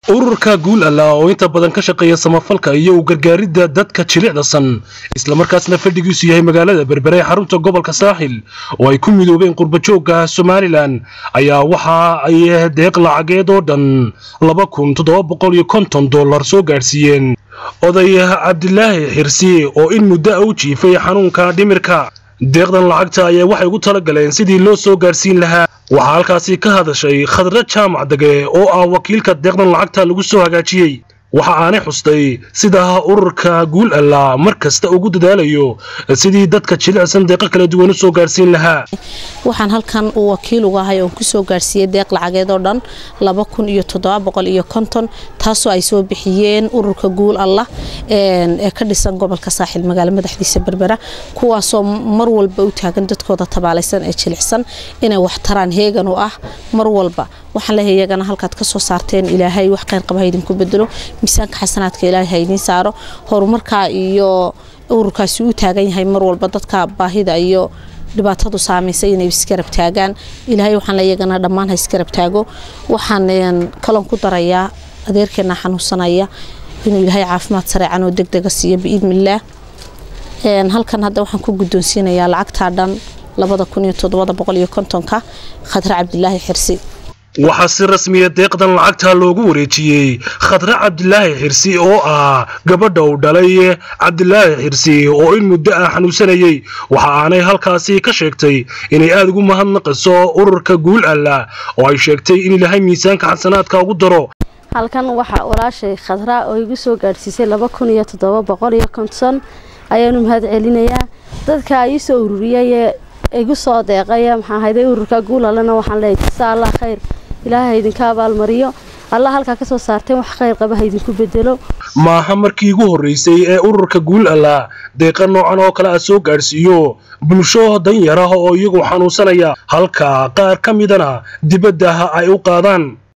ururka guul alla oo inta badan ka shaqeeya samafalka iyo u gargaaridda dadka jilicdasan islamarkaasna fadhigiisu yahay magaalada berbere ee xarunta gobolka saaxil oo ay ku midoobeen qurbajoogga somalilan ayaa waxa ay deeq lacageed oo dhan laba kun toddoba boqol iyo konton dollar soo gaadhsiiyeen oday cabdilaahi xirsi oo in muddo a u jiifay xanuunka dhimirka deeqdan lacagta ayaa waxay ugu tala galeen sidii loo soo gaadhsiin lahaa waxaa halkaasi ka hadashay khadra jaamac dage oo ah wakiilka deeqdan lacagta lagu soo hagaajiyey waxa aanay xustay sida ururka guul alla mar kasta ugu dadaalayo sidii dadka jilicsan deeqo kala duwan u soo gaadhsiin lahaa waxaan halkan uu wakiil uga ahay oon kusoo gaadhsiiyey deeq lacageed oo dhan laba kun iyo toddoba boqol iyo konton taasoo ay soo bixiyeen ururka guul allah ee ka dhisan gobolka saaxil magaalo madaxdiisa berbera kuwaasoo mar walba u taagan dadkooda tabaalaysan ee jilicsan inay wax taraan heegan u ah mar walba waxaan leeyahay iyagana halkaad ka soo saarteen ilaahay wax kheyr qaba haydinku bedelo miisaanka xasanaadka ilaahay haydiin saaro horumarkaa iyo ururkaasi u taagan yahay mar walba dadka baahida iyo dhibaatadu saamaysay inay iskarab taagaan ilaahay waxaan iyagana dhammaan ha iskarab taago waxaan kaloon ku darayaa adeerkeena xanuunsanaya inuu ilaahay caafimaad sareecan oo degdega siiyo biidnillaah halkan hadda waxaan ku guddoonsiinayaa lacagtaa dhan labada kun iyo toddobada boqol iyo kontonka khadre cabdilaahi xirsi waxaa si rasmiya deeqdan lacagta loogu wareejiyey khadre cabdilaahi xirsi oo ah gabadha uu dhalay cabdilaahi xirsi oo in muddo ah xanuunsanayey waxa aanay halkaasi ka sheegtay inay aada ugu mahadnaqayso ururka guul alla oo ay sheegtay in ilaahay miisaanka xasanaadka ugu daro halkan waxaa walaashay khadra oo igu soo gaadhsiisay laba kun iyo toddoba boqol iyo konton ayaanu mahad celinayaa dadka ii soo ururiyay ee igu soo deeqaya maxaa hayday ururka guulalana waxaan leeyahay jasa allah khayr ilaahay idinka abaalmariyo allah halkaa ka soo saarteen wax khayr qaba ha idinku bedelo maaha markii ugu horreysay ee ururka guul alla deeqa noocan oo kale a soo gaadhsiiyo bulsho danyar ah oo iyagu xanuunsanaya halka qaar ka midana dibadda ay u qaadaan